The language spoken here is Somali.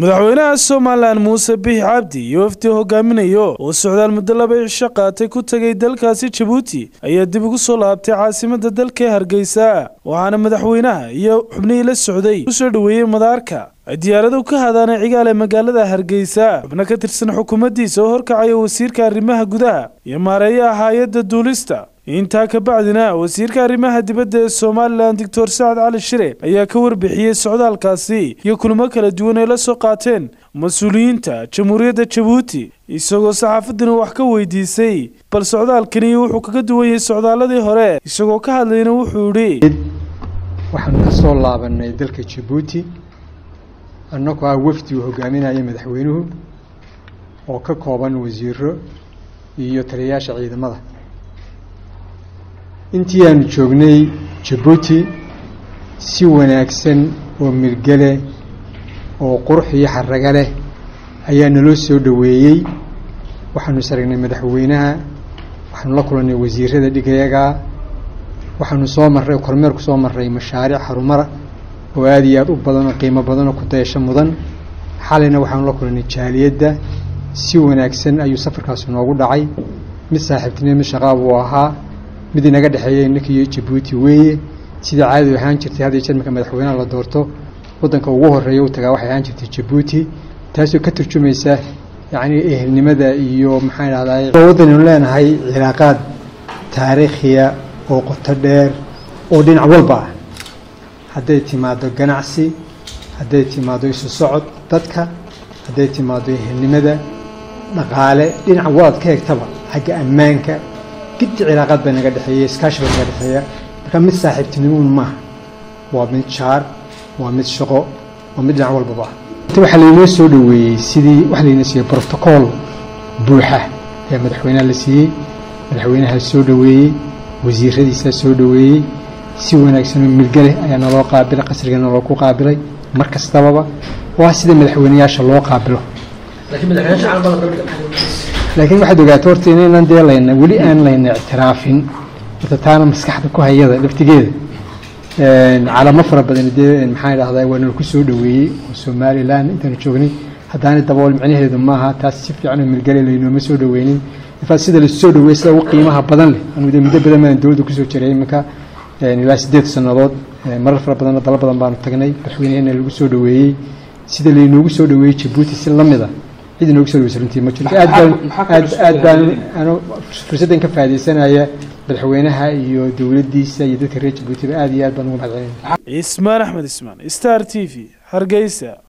madaxweynaha somalilan muuse bixi cabdi iyo wafdi hogaaminayo oo socdaal muddo laba cisho qaatay ku tegay dalkaasi jabuuti ayaa dib ugu soo laabtay caasimada dalka ee hargeysa waxaana madaxweynaha iyo xubnihii la socday kusoo dhoweeyey madaarka ay diyaaradu ka hadaanay cigaal ee magaalada hargeysa xubno ka tirsan xukuumaddiisa oo horkacaya wasiirka arrimaha gudaha iyo maareeyaha hay-adda duulista intaa ka bacdina wasiirka arrimaha dibadda ee somalilan doctor sacad cali shire ayaa ka warbixiyey socdaalkaasi iyo kulamo kala duwan ay la soo qaateen mas-uuliyiinta jamhuuriyadda jabuuti isagoo saxaafadduna wax ka weydiisay bal socdaalkani wuxuu kaga duwan yahay socdaaladii hore isagoo ka hadlayna wuxuu idhi waxaanu ka soo laabanay dalka jabuuti annagoo ah wafdi uu hogaaminaya madaxweynuhu oo ka kooban wasiiro iyo taliyayaasha ciidamada intii aanu joognay jabuuti si wanaagsan oo mirgale oo qurux iyo xaraga leh ayaa naloo soo dhoweeyey waxaanu saragnay madaxweynaha waxaanu la kulannay wasiirada dhigayaga waxaanu soo marray kormeer ku soo marray mashaariic harumara oo aada iyo aada u badan oo qiimo badan oo ku dayasho mudan xalayna waxaanu la kulannay jaaliyadda si wanaagsan ayuu safarkaasi noogu dhacay mid saaxiibtinimo mid shaqaab uu ahaa mid inaga dhexeeya innaka iyo jabuuti weeye sidai caadadu ahaan jirtay had iyo jeer marka madaxweynaha la doorto waddanka ugu horreeya u tagaa waxay ahaan jirtay jabuuti taasoo ka turjumaysa yacni ehelnimada iyo maxaan idhahday waddanaynu leenahay cilaaqaad taariikhiya oo qoto dheer oo dhinac walba ah hadday timaado ganacsi hadday timaado isu socod dadka hadday timaado ehelnimada dhaqaale dhinac walaad ka hegtaba xagga ammaanka giddi cilaaqaad baa naga dhexeeya iskaashi baa naga dhexeeya marka mid saaxiibtinimuun maaha waa mid jaar waa mid shaqo waa mid dhinac walbaba waxaa laynoo soo dhoweeyey sidii waxa laynoo siiyey brotocool buuxa ayaa madaxweynaha la siiyey madaxweynaha soo dhoweeyey wasiiradiisaa soo dhoweeyey si wanaagsan oo milgale ayaa naloo qaabilay qasriga naloo ku qaabilay mar kastababa waa sida madaxweyneyaasha loo qaabilo laakiin waxaad ogaato horta inaynan dee layna weli aan layna ictiraafin horta taana maskaxda ku hayada laftigeeda calamo fara badan dee maxaan idhahdaa waa nala ku soo dhoweeyey oo somalilan intaanu joognay haddaana dabool micnaheedu maaha taas si fiican oo milgale laynooma soo dhoweynin infaat sida lasu soo dhoweeyey sida ugu qiimaha badan leh anu de muddo badan baan dowladda kusoo jiray iminka ilaa siddeed sannadood marar fara badanna dalo badan baanu tagnay madaxweynehena lagu soo dhoweeyey sida laynoogu soo dhoweeyey jabuuti si lamid a cid inoogu soo dhaweysa runtii ma jiro aad baan aad aad baan ano fursaddan ka faaidaysanaya madaxweynaha iyo dowladdiisa iyo dadka reer jabuutiba aad iyo aad baan ugu mahad celinaya cismaan axmed ismaan star t v hargeysa